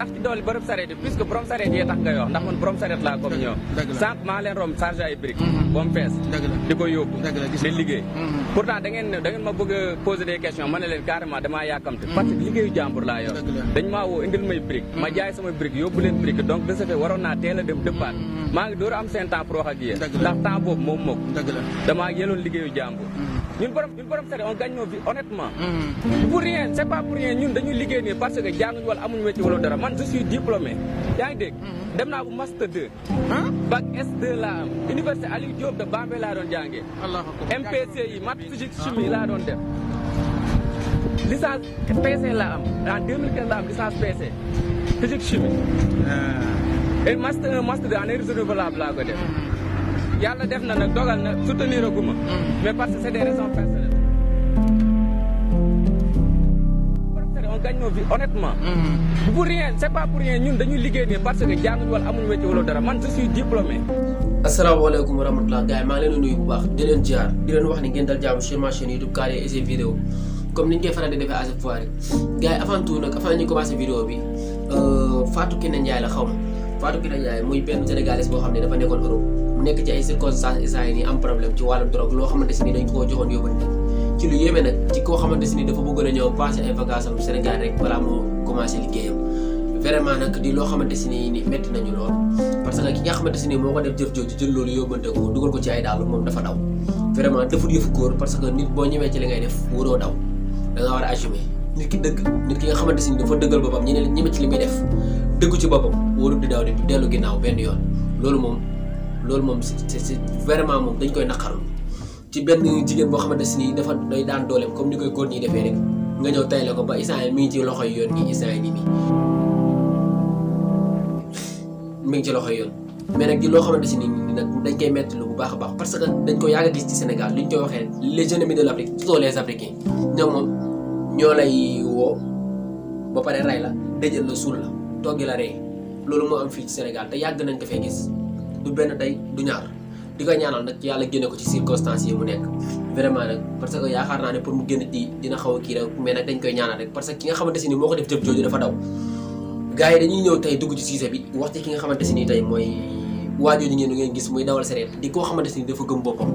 rax ci dool borom sareet yi puisque borom sareet yee tax nga wax ndax man borom sareet laa comme ñoom dëgg la. sànq maa leen romb chargé ay briques Mhm. ba mu fees dëgg la di ko yóbbu dëgg la gis di naa. liggéey Mhm. pourtant da ngeen ne da ngeen ma bëgg a poser des questions ma ne leen carrément damaa yàkkamte parce que liggéeyu jàmbur laa yor Dëgg la. dañ maa woo indil may brique ma jaay sama brique yóbbu leen brique donc de ce fait waroon naa teel a dem dëppaat Mhm. maa ngi door a am seen temps pour wax ak yéen Dëgg la. ndax temps boobu moom moo ko dëgg la. damaa yeloon liggéeyu jàmbur Mhm. ñun borom ñun borom sareet on gagne nos vies honnêtement Mhm. pour rien c'est pas pour rien ñun dañuy liggéey nii parce que jànguñu wala amuñu métier wala dara man je suis diplômé yaa ngi dégg dem naa bu master 2 ah bac S2 laa am université Aliou Diop de Bambey laa doon jàngee allahu akbar. MPC yi maths physique chimie laa doon def licence PC laa am en 2015 laa am licence PC physique chimie Ah. et master 1 master 2 en énergie renouvelable laa ko def yàlla def na nag dogal na soutenir a guma mais parce que c'est des raisons personnelles on gagne nos vies honnêtement Mhm. pour rien c'est pas pour rien ñun dañuy liggéey nii parce que jànguñu wala amuñu métier wala dara man je suis diplômé asalaamaaleykum wa rahmatulah gars yi maa ngi leen di nuyu bu baax di leen jaar di leen wax ni ngeen dal jàmm sur ma chaîne YouTube Kaale et ses vidéos comme ni ñu koy faral di defee à chaque fois rek gars yi avant tout nag avant ñu commencé vidéo bi euh, Fatou Kiné Ndiaye la xaw ma Fatou Kiné Ndiaye muy benn sénégalaise boo xam ne dafa nekkoon Europe mu nekk ci ay circonstances instant yi nii am problème ci wàllu drogue loo xamante si ni dañ ko koo joxoon yóbbante ci lu yéeme nag ci koo xamante si ni dafa bëggoon a ñëw passé ay vacances am Sénégal rek balaa moo commencé liggéeyam vraiment nag di loo xamante si ni ni métti nañu lool parce que ki nga xamante si ni moo ko def jëf jooju jël loolu yóbbante ko dugal ko ci ay daal moom dafa daw vraiment defut yëfu góor parce que nit boo ñëwee ci li ngay def wuroo daw da nga war a assumer nit ki dëgg nit ki nga xamante si ni dafa dëggal boppam ñi ne ñeme ci li muy def dëggu ci boppam warut di daw di dellu ginnaaw benn yoon loolu moom loolu moom c'est c'est vraiment moom dañ koy naqarlu ci benn jigéen boo xamante si ni dafa day daan dooleem comme ni koy góor ñi defee rek nga ñëw tayle ko ba instant yi mi ngi ci loxoy yoon gi instant yi nii nii mi ngi ci loxoy yoon mais nag di loo xamante si ni nag dañ koy metti lu bu baax a baax parce que dañ ko yàgg a gis ci Sénégal li ñu koy waxee les ennemis de l'Afrique surtout les Africains ñoom moom ñoo lay woo ba pare ray la dëjël la suul la toggi la rey loolu moo am fii ci Sénégal te yàgg nañ ko fee gis du benn tey du ñaar di ko ñaanal nag yàlla génne ko ci circonstances yi mu nekk vraiment nag parce que yaakaar naa ne pour mu génn ci dina xaw a kii rek mais nag dañ koy ñaanal rek parce que ki nga xamante si ni moo ko def jëf jooju dafa daw gars yi dañuy ñëw tey dugg ci sujet bi wax ci ki nga xamante si ni tey mooy waajooju ngeen ngeen gis muy dawal sareet di koo xamante si ni dafa gëm boppam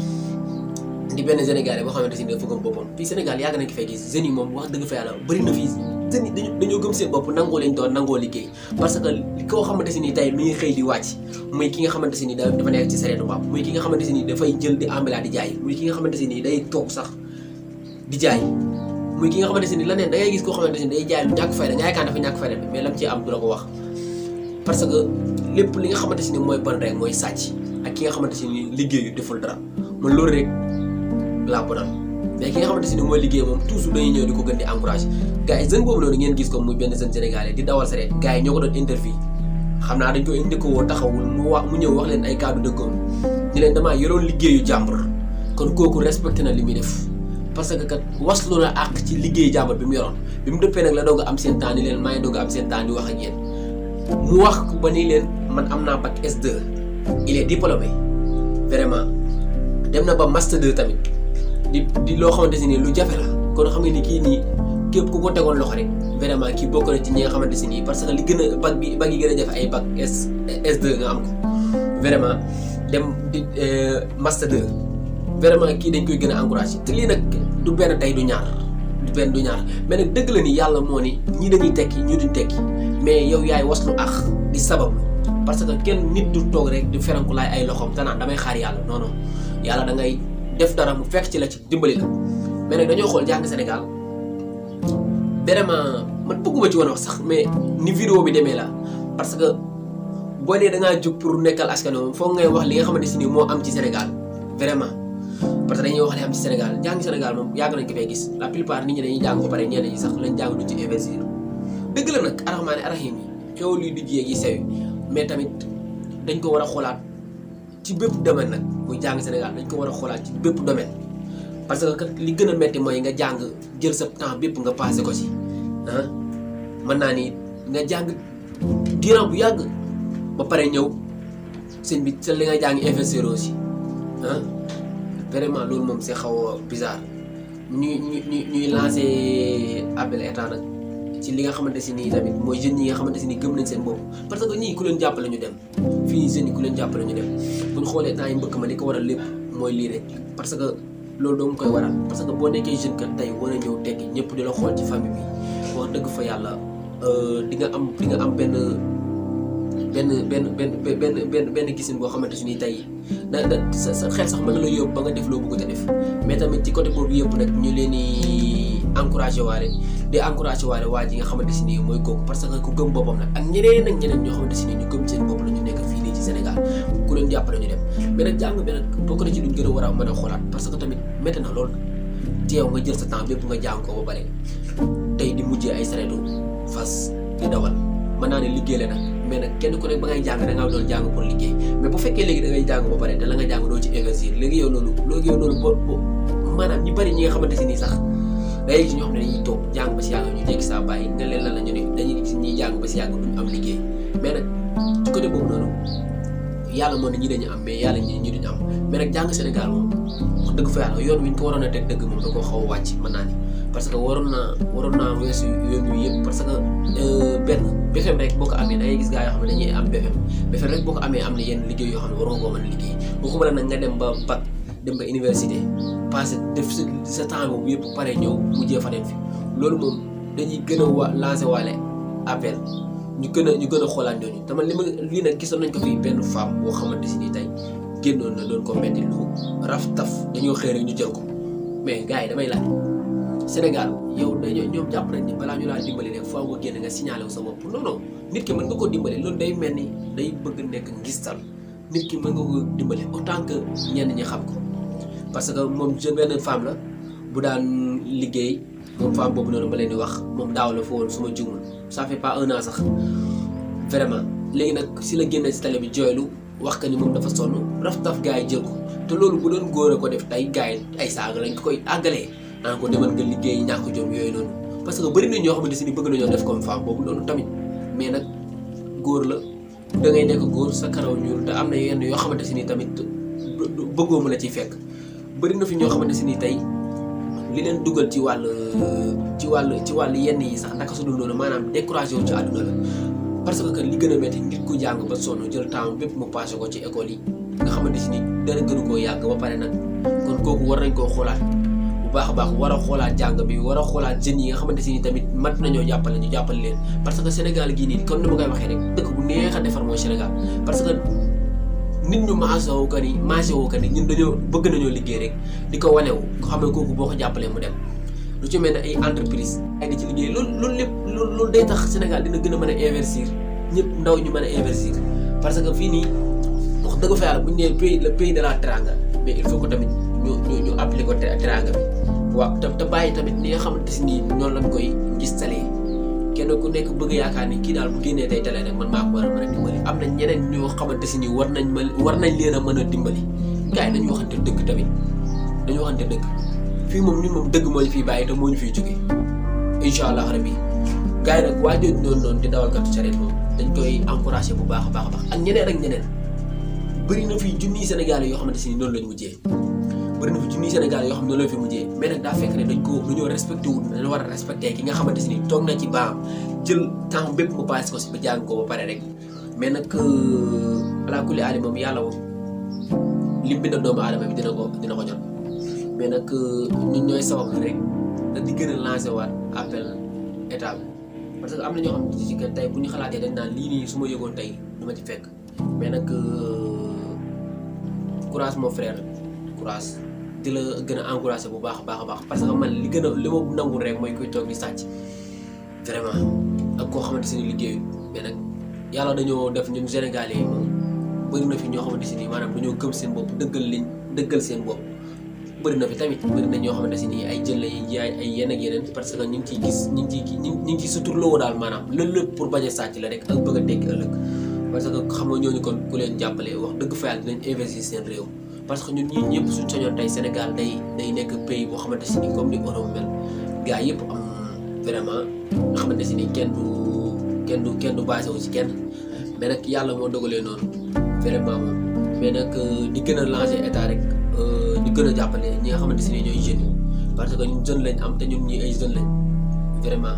di benn Sénégalais boo xamante si ni dafa gëm boppam fii Sénégal yàgg nañ ko fay gis jeunes yi moom wax dëgg fa yàlla bëri na fii jeunes yi dañu dañoo gëm seen bopp nangoo leen doon nangoo liggéey parce que li koo xamante si ni tey mi ngi xëy di wàcc muy ki nga xamante si ni da dafa nekk ci sareetu mbaam muy ki nga xamante si ni dafay jël di ambila di jaay muy ki nga xamante si ni day toog sax di jaay muy ki nga xamante si ni leneen da ngay gis koo xamante si ni day jaay lu ñàkk fayda nga yaakaar dafa ñàkk fayda mais lam ci am du la ko wax parce que lépp li nga xamante si ni mooy bon rek mooy sàcc ak ki nga xamante si ni liggéeyu deful dara man loolu rek laa bonal mais ki nga xamante si ni mooy liggéey moom toujours dañuy ñëw di ko gën di encouragé gars yi jeune boobu noonu ngeen gis ko muy benn jeune sénégalais di dawal sareet gars yi ñoo ko doon interview xam naa dañ ko indi ko woo taxawul mu wax mu ñëw wax leen ay kàddu dëggoom ni leen damaa yoroon liggéeyu jàmbur kon kooku respecté na li muy def parce que kat waslu na àq ci liggéeyu jàmbur bi mu yoroon bi mu dëppee nag la doog a am seen temps ni leen maa ngi doog a am seen temps di wax ak yéen mu wax ba ni leen man am naa bac S2 il est diplômé vraiment dem na ba master 2 tamit di di loo xamante si nii lu jafe la kon xam nga ni kii nii képp ku ko tegoon loxo rek vraiment kii bokk na ci ñi nga xamante si nii parce que li gën a bac bi bac yi gën a jafe ay bac S S2 nga am ko vraiment dem di master 2 vraiment kii dañ koy gën a encouragé te lii nag du benn tey du ñaar du benn du ñaar mais nag dëgg la ni yàlla moo ni ñii dañuy tekki ñu duñ tekki mais yow yaay waslu ax di sabablu parce que kenn nit du toog rek di feranku laay ay loxoom te naan damay xaar yàlla non non yàlla da ngay def dara mu fekk ci la ci dimbali la mais nag dañoo xool jàng Sénégal vraiment man bëgguma ci woon wax sax mais ni vidéo bi demee la parce que boo nee da ngaa jóg pour nekkal askan wi foog ngay wax li nga xamante si ni moo am ci Sénégal vraiment parce que dañuy wax li am ci Sénégal jàng Sénégal moom yàgg nañ ko fay gis la plupart nit ñi dañuy jàng ba pare ñenn ñi sax lañ jàng du ci investir dëgg la nag arahmaani arahim yi xew luy dijjee yi sew mais tamit dañ ko war a xoolaat ci bépp domaine nag muy jàng Sénégal dañ ko war a xoolaat ci bépp domaine parce que kat li gën a metti mooy nga jàng jël sa temps bépp nga passé ko ci ah mën naa ni nga jàng durant bu yàgg ba pare ñëw sëñ bi sa li nga jàng investir aussi ah vraiment loolu moom c'est xaw a bizarre ñuy ñuy ñuy lancé appel état nag ci li nga xamante si nii tamit mooy jeunes yi nga xamante si nii gëm nañ seen bopp parce que ñii ku leen jàppale ñu dem fii nii jeunes yi ku leen jàppale ñu dem bu ñu xoolee temps yi mbëkk ma li ko waral lépp mooy lii rek parce que loolu doo koy waral parce que boo nekkee jeune kat tey war a ñëw tekki ñëpp di la xool ci famille bi wax dëgg fa yàlla di nga am di nga am benn benn benn benn benn benn benn gisin boo xamante ni tey da da sa sa xel sax mën na la yóbbu ba nga def loo bëgg a def mais tamit ci côté boobu yëpp nag ñu leen di encouragé waale di encouragé waale waa ji nga xamante si nii mooy kooku parce que ku gëm boppam nag ak ñeneen ak ñeneen ñoo xamante si nii ñu gëm seen bopp la ñu nekk fii nii ci Sénégal ku leen jàppale ñu dem mais nag jàng bi nag bokk na ci luñ gën a war a mën a xoolaat parce que tamit métti na lool teew nga jël sa temps bépp nga jàng ko ba pare tey di mujjee ay sareetu fas di dawal mën naa ne liggéey la nag mais nag kenn ku nekk ba ngay jàng da ngaa doon jàng pour liggéey mais bu fekkee léegi da ngay jàng ba pare te la nga jàng doo ci investir léegi yow loolu léegi yow loolu boo boo maanaam ñi bëri ñi nga xamante si nii sax day gis ñoo xam ne dañuy toog jàng ba si yàgg ñu jékki saa bàyyi nga leen lan la ñu ne dañuy gis ñiy jàng ba si yàgg duñ am liggéey mais nag ci côté boobu noonu yàlla moo ne ñi dañu am mais yàlla ñi ñi duñu am mais nag jàng Sénégal moom wax dëgg fa yàlla yoon wi ñu ko waroon a teg dëgg moom da koo xaw a wàcc mën naa ni parce que waroon naa waroon naa weesu yoon wi yëpp parce que benn BFEM rek boo ko amee da ngay gis gaa yoo xam ne dañuy am BFEM BFEM rek boo ko amee am na yenn liggéey yoo xam ne war nga koo mën a liggéey boo ko mën a nag nga dem ba bac dem ba université passé def sa sa temps boobu yëpp pare ñëw mujjee fa dem fi loolu moom dañuy gën a wa lancé waale appel ñu gën a ñu gën a xoolaat ñooñu te man li ma lii nag gisoon nañ ko fii benn femme boo xamante si nii tey génnoon na doon ko metti lu raf taf dañoo xëy rek ñu jël ko mais gars yi damay laaj Sénégal yow dañoo ñoom jàpp nañ ni balaa ñu laa dimbali rek faaw nga génn nga signalé wu sa bopp non non nit ki mën nga ko dimbali loolu day mel ni day bëgg nekk ngistal nit ki mën nga ko dimbali autant que ñenn ñi xam ko parce que moom jeune benn femme la bu daan liggéey moom femme boobu noonu ma leen di wax moom daaw la fa woon su ma jumul ça fait pas un an sax vraiment léegi nag si la génne si télé bi jooylu wax que ni moom dafa sonn raf taf gars yi jël ko te loolu bu doon góor a ko def tey gars yi ay saaga lañ ko koy àggalee naan ko demal nga liggéey ñàkk jom yooyu noonu parce que bëri na ñoo xamante si ni bëgg nañoo def comme femme boobu noonu tamit mais nag góor la da ngay nekk góor sa karaw ñuul te am na yenn yoo xamante si ni tamit bëggoo mu la ciy fekk bëri na fi ñoo xamante si ni tey li leen dugal ci wàll ci wàll ci wàll yenn yi sax naka su dul noonu maanaam découragé wu ci àdduna la parce que li gën a métti nit ku jàng ba sonn jël temps bépp mu passé ko ci école yi nga xamante si ni dara gënu koo yàgg ba pare nag kon kooku war nañ koo xoolaat bu baax a baax war a xoolaat jàng bi war a xoolaat jeunes yi nga xamante si ni tamit mat nañoo jàppale ñu jàppale leen parce que Sénégal gii nii comme ni ma koy waxee rek dëkk bu neex a defar mooy Sénégal parce que nit ñu maase woo que ni maase woo que ni ñun dañoo bëgg nañoo liggéey rek di ko wanewu nga xam ne kooku boo ko jàppalee mu dem lu ci mel ne ay entreprise ay di ci liggéey loolu loolu lépp loolu loolu day tax Sénégal dina gën a mën a investir ñëpp ndaw ñu mën a investir parce que fii nii wax dëgg fa yàlla bu ñu nee pays le pays de la teranga mais il faut que tamit ñu ñu ñu appliquer ko teranga bi waaw te te bàyyi tamit ni nga xamante si nii noonu lañ koy gis talee kenn ku nekk bëgg yaakaar ni kii daal bu génnee tey télé rek man maa ko war a mën a dimbali am na ñeneen ñoo xamante si nii war nañ ma war nañ leen a mën a dimbali gars yi nañu waxante dëgg tamit dañu waxante dëgg fii moom ñun moom dëgg moo ñu fiy bàyyi te moo ñu fiy jógee incha allah rabbi gars yi nag waa jooju noonu noonu di dawal katu sareet moom dañ koy encouragé bu baax a baax a baax ak ñeneen ak ñeneen bëri na fii junniy Sénégal yoo xamante si nii noonu lañ mujjee bëri na fi junniy Sénégal yoo xam ne noonu lañ fi mujjee mais nag daa fekk ne dañ ko dañoo respecté wul dañoo war a respecté ki nga xamante si nii toog na ci baam jël temps bépp mu passé ko si ba jàng ko ba pare rek mais nag ala kulli aali moom yàlla moom lim bind doomu aadama bi dina ko dina ko jot mais nag ñun ñooy sabab rek da di gën a lancé waat appel état bi parce que am na ñoo xam ne ci que tey bu ñu xalaatee dañ naan lii nii su ma yëgoon tey du ma ci fekk mais nag courage mon frère courage di la gën a encouragé bu baax a baax a baax parce que man li gën a li ma nangul rek mooy kuy toog di sàcc vraiment ak koo xamante si ni liggéeyu mais nag yàlla dañoo def ñun Sénégalais yi moom bëri na fi ñoo xamante si ni maanaam dañoo gëm seen bopp dëggal liñ dëggal seen bopp bëri na fi tamit bëri na ñoo xamante si ni ay jël la yi jaay ay yenn ak yeneen parce que ñu ngi ciy gis ñu ngi ciy ñu ngi ciy suturloo daal maanaam loolu lépp pour bañ a sàcc la rek ak bëgg a tekki ëllëg parce que xam nga ñooñu kon ku leen jàppale wax dëgg fa yàlla dinañ investir seen réew parce que ñun ñii ñëpp suñ sañoon tey Sénégal day day nekk pays boo xamante si ni comme ni Europe mel gars yëpp am vraiment nga xamante si ni kenn du kenn du kenn du basé wu ci kenn mais nag yàlla moo dogalee noonu vraiment moom mais nag di gën a lancer état rek di gën a jàppale ñi nga xamante si ni ñooy jeunes yi parce que ñun jeune lañ am te ñun ñi ay jeunes lañ vraiment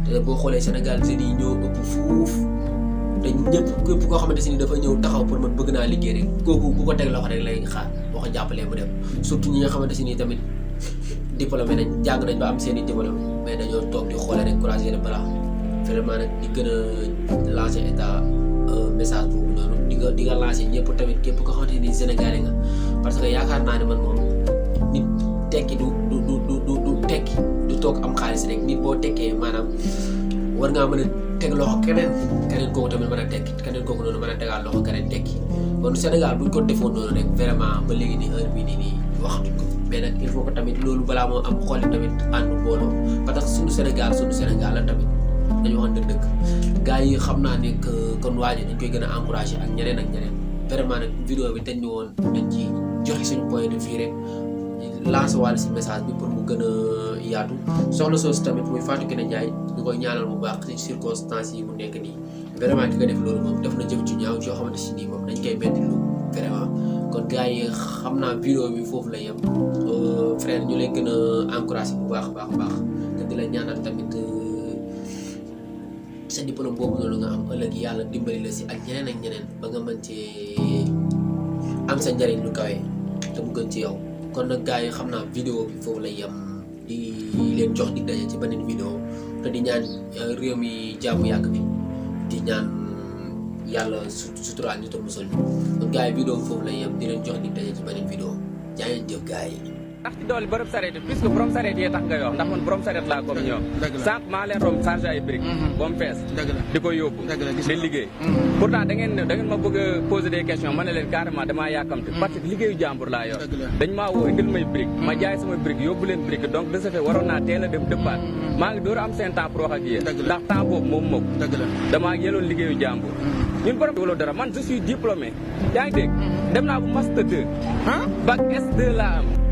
te boo xoolee Sénégal jeunes yi ñoo ëpp fuuf te ñëpp képp koo xamante si ni dafa ñëw taxaw pour man bëgg naa liggéey rek kooku bu ko teg loxo rek lay xaar boo ko jàppalee mu dem surtout ñi nga xamante si ni tamit diplômé nañ jàng nañ ba am seen i diplôme mais dañoo toog di xoolee rek croiser les bras vraiment nag di gën a lancer état message boobu noonu di nga di nga lancer ñëpp tamit képp koo xamante ni Sénégalais nga parce que yaakaar naa ne man moom nit tekki du du du du du du tekki du toog am xaalis rek nit boo tekkee maanaam war ngaa mën a teg loxo keneen keneen kooku tamit mën a tekki keneen kooku noonu mën a tegaat loxo keneen tekki kon Sénégal buñ ko defoon noonu rek vraiment ba léegi nii heure bii nii nii waxatuñ ko mais nag il faut que tamit loolu balaa moo am xooli tamit ànd booloo parce que suñu Sénégal suñu Sénégal la tamit dañu waxante dëgg gars yi xam naa ne que kon waa ji dañ koy gën a encouragé ak ñeneen ak ñeneen vraiment nag vidéo bi dañ ñu woon dañ ci joxe suñu point de vue rek lancé wàll si message bi pour mu gën a yaatu soxna soosu tamit muy Fatou Kiné Ndiaye ñu koy ñaanal bu baax ci circonstances yi mu nekk nii vraiment ki nga def loolu moom def na jëf ci ñaaw yoo xamante si nii moom dañ koy metti lu vraiment kon gars yi xam naa vidéo bi foofu la yem frère ñu lay gën a encouragé bu baax baax baax te di la ñaanal tamit sa diplôme boobu noonu nga am ëllëg yàlla dimbali la si ak ñeneen ak ñeneen ba nga mën cee am sa njëriñ lu kawe te mu gën ci yow kon nag gars yi xam naa vidéo bi foofu lay yem di leen jox di daje ci beneen vidéo te di ñaan réew mi jàmm yàgg bi di ñaan yàlla su suturaal ñu te musal ñu kon gars yi vidéo bi foofu lay yem di leen jox di daje ci beneen vidéo jaa ngeen jëf gars yi ndax ci dool borom sareet puisque borom sareet yee tax nga wax ndax man borom sareet laa comme ñoom dëgg la. sànq maa leen romb chargé ay briques ba mu fees dëgg la di ko yóbbu dëgg la gis di naa. liggéey pourtant da ngeen da ngeen ma bëgg a poser des questions ma ne leen carrément damaa yàkkamte parce que liggéeyu jàmbur laa yor Dëgg la. dañ maa woo indil may brique ma jaay sama brique yóbbu leen brique donc de ce fait waroon naa teel a dem dëppaat maa ngi door a am seen temps pour wax ak yéen Dëgg la. ndax temps boobu moom moom dëgg la damaa yeloon liggéeyu jàmbur ñun borom wala dara man je suis diplômé yaa ngi dégg dem naa bu master 2 ah bac S2 laa am